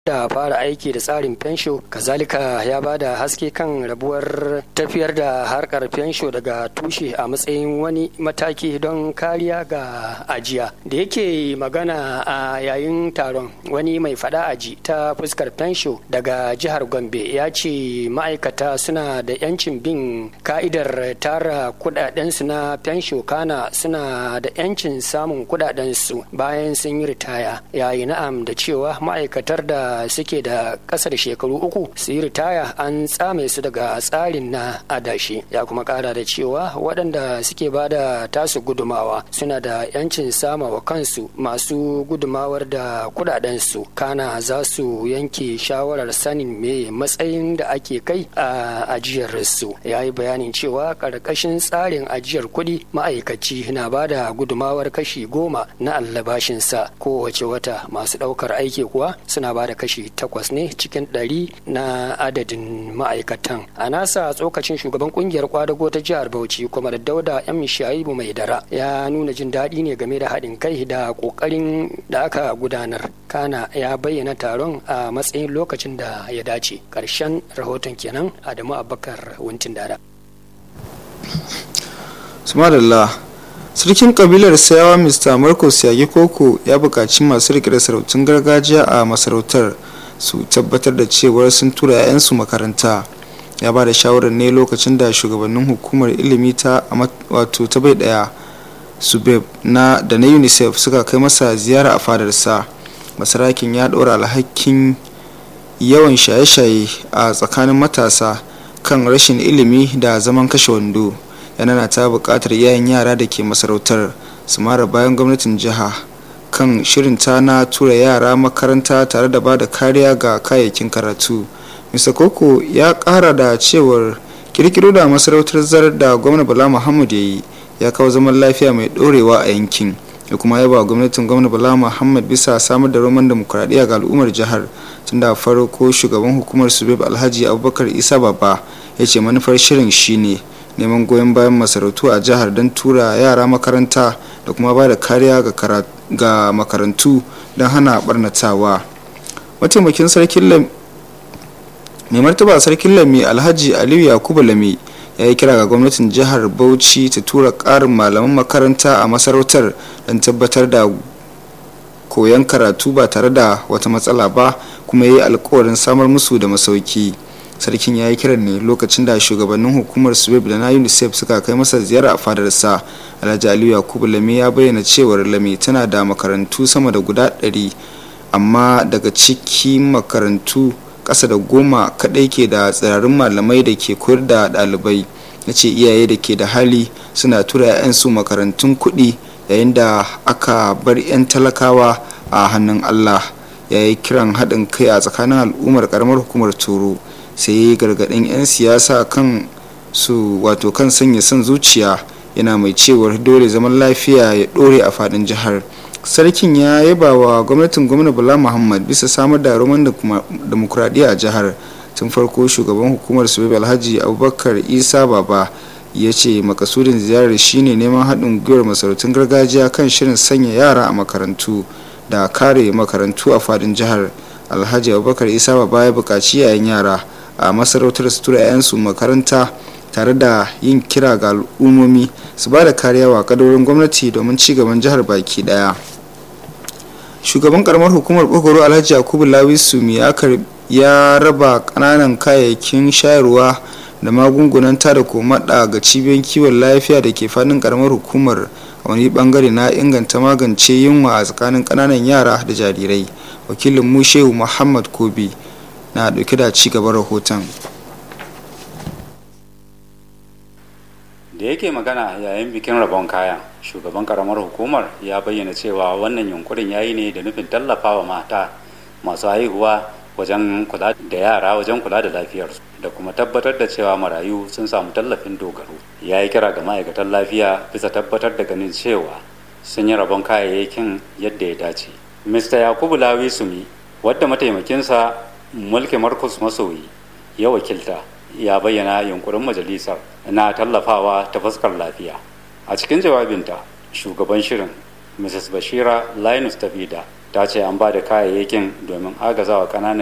da fara aiki da tsarin fensho kazalika ya ba da haske kan rabuwar tafiyar da harkar fensho daga tushe a matsayin wani mataki don kariya ga ajiya da yake magana a yayin taron wani mai fada aji ta fuskar fensho daga jihar gombe ya ce ma'aikata suna da yancin bin ka'idar tara kudadensu na fensho kana suna da yancin samun kudadensu bayan sun yi ritaya yayi na'am da cewa ma'aikatar da suke da ƙasa da shekaru uku su yi ritaya an tsame su daga tsarin na adashi ya kuma ƙara da cewa waɗanda suke ba da tasu gudumawa suna da yancin sama wa kansu masu gudumawar da kudadensu kana za su yanke shawarar sanin me matsayin da ake kai a ajiyar su ya yi bayanin cewa ƙarƙashin tsarin ajiyar kuɗi ma'aikaci na ba da gudumawar kashi goma na allabashinsa kowace wata masu ɗaukar aiki kuwa suna ba da kashi takwas ne cikin ɗari na adadin ma'aikatan a nasa tsokacin shugaban kungiyar kwadago ta jihar bauchi kuma da dauda yan shaibu mai dara ya nuna jin daɗi ne game da haɗin kai da ƙoƙarin da aka gudanar kana ya bayyana taron a matsayin lokacin da ya dace ƙarshen rahoton kenan adamu abubakar wuntin dada sarkin kabilar sayawa mr marcus yagi koko ya buƙaci masu riƙe da sarautun gargajiya a masarautar su tabbatar da cewar sun tura 'ya'yansu makaranta ya ba da shawarar ne lokacin da shugabannin hukumar ilimi ta wato ta bai daya subeb na da na unicef suka kai masa ziyara a fadarsa masarakin ya ɗora alhakin yawan shaye-shaye a tsakanin matasa kan rashin ilimi da zaman kashe wando yana ta buƙatar yayan yara da ke masarautar su mara bayan gwamnatin jiha kan shirinta na tura yara makaranta tare da ba da kariya ga kayayyakin karatu mr koko ya ƙara da cewar kirkiro da masarautar zarar da gwamna bala muhammad ya yi ya kawo zaman lafiya mai ɗorewa a yankin ya kuma yaba gwamnatin gwamna bala muhammad bisa samar da roman demokuraɗiyya ga al'ummar jihar tun da farko shugaban hukumar subeb alhaji abubakar isa baba ya ce manufar shirin shine neman goyon bayan masarautu a jihar don tura yara makaranta da kuma ba da kariya ga makarantu don hana barnatawa mataimakin sarkin mai martaba sarkin lami alhaji aliyu yakubu lami ya yi kira ga gwamnatin jihar bauchi ta tura karin malaman makaranta a masarautar don tabbatar da koyon karatu ba tare da wata matsala ba kuma ya yi alkawarin samar musu da masauki sarkin ya yi kiran ne lokacin da shugabannin hukumar sweb da na unicef suka kai masa ziyara a fadarsa alhaji aliyu yakubu lami ya bayyana cewar lami tana da makarantu sama da guda ɗari amma daga ciki makarantu ƙasa da goma kaɗai ke da tsirarin malamai da ke koyar da ɗalibai na ce iyaye da ke da hali suna tura 'ya'yansu makarantun kuɗi yayin da aka bar 'yan talakawa a hannun allah ya yi kiran haɗin kai a tsakanin al'ummar ƙaramar hukumar turo sai ya yi gargaɗin 'yan siyasa kan su wato kan sanya son zuciya yana mai cewar dole zaman lafiya ya ɗore a faɗin jihar sarkin ya yaba wa gwamnatin gwamna bala muhammad bisa samar da roman demokuraɗiyya a jihar tun farko shugaban hukumar suwebe alhaji abubakar isa baba ya ce makasudin ziyarar shine neman haɗin gwiwar masarautun gargajiya kan shirin sanya yara a makarantu da kare makarantu a faɗin jihar alhaji abubakar isa baba ya buƙaci yayan yara a masarautar su tura 'ya'yansu makaranta tare da yin kira ga al'ummomi su ba da kariya wa kadorin gwamnati domin ci gaban jihar baki daya shugaban karamar hukumar bogoro alhaji yakubu lawisu ya raba kananan kayayyakin shayarwa da magungunan tada komada ga cibiyoyin kiwon lafiya da ke fadin karamar hukumar a wani bangare na inganta magance yunwa a tsakanin kananan yara da jarirai wakilin mu shehu muhammad kobi na dauke da ci gaban rahoton da yake magana yayin bikin rabon kaya shugaban karamar hukumar ya bayyana cewa wannan yunkurin ya yi ne da nufin tallafawa mata masu haihuwa wajen kula da yara wajen kula da lafiyarsu da kuma tabbatar da cewa marayu sun samu tallafin dogaro ya yi kira ga ma'aikatan lafiya bisa tabbatar da ganin cewa sun yi rabon kayayyakin yadda ya dace mr yakubu lawi sumi wadda mataimakinsa mulki markus masoyi ya wakilta ya bayyana yunkurin majalisar na tallafawa ta fuskar lafiya a cikin jawabinta shugaban shirin mrs bashira linus tafida ta ce an ba da kayayyakin domin agazawa ƙananan